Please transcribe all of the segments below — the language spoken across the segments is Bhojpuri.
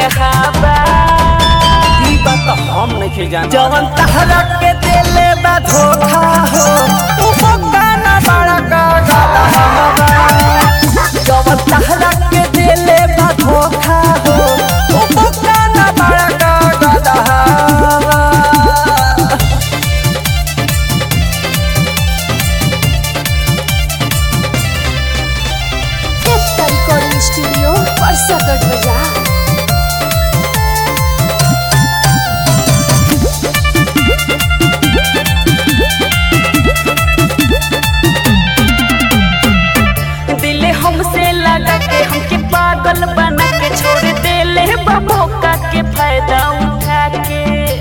जगहबा ई बात हम नहीं जान जवन तहरा के देले बा धोखा हो उ मौका ना बड़ा का गाला हवा जवन तहरा के देले बा धोखा हो उ मौका ना बड़ा का गाला हवा एकता रिकॉर्डिंग स्टूडियो परसकट बाजार दिल हमसे लगा के हमके पागल बना के छोड़ देले बा मौका के फायदा उठा के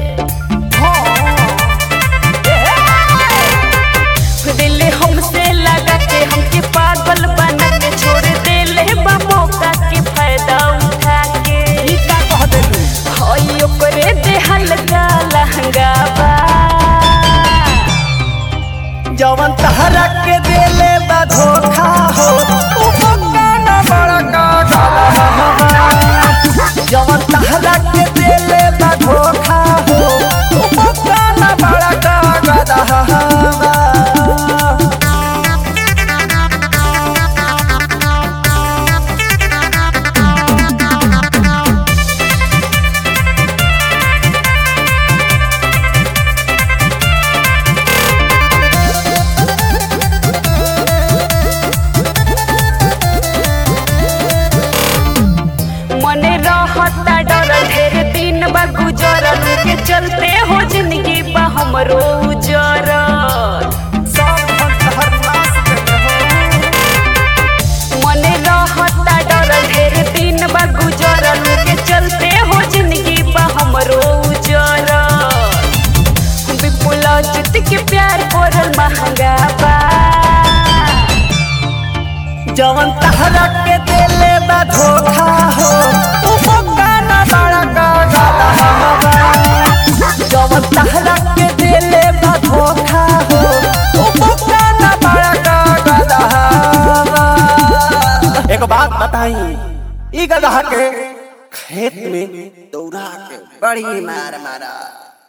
दिल हमसे लगा के हमके पागल बना के छोड़ देले बा मौका के फायदा उठा के ई का कह देलू हई ओकरे देहल का लहंगा बा जवन तहरा के देले बा धोखा हो उ मौका ना बड़ा का गाला हवा जवन तहरा के देले बा धोखा हो उ मौका ना बड़ा का गाला हवा मने रहता डर ढेर दिन बा गुजरल के चलते हो जिंदगी बा हमरो उजरल सब हम तहर नाश देले हो मने रहता डर ढेर दिन बा गुजरल के चलते हो जिंदगी बा हमरो उजरल विपुल जित के प्यार करल महंगा बा जवन तहरा के देले बा धोखा हो उ मौका ना बड़ा का गाला हवा जवन तहरा के देले बा धोखा हो उ मौका ना बड़ा का गाला हवा एक बात बताई ई गधा के खेत में दौड़ा के बड़ी मार मारा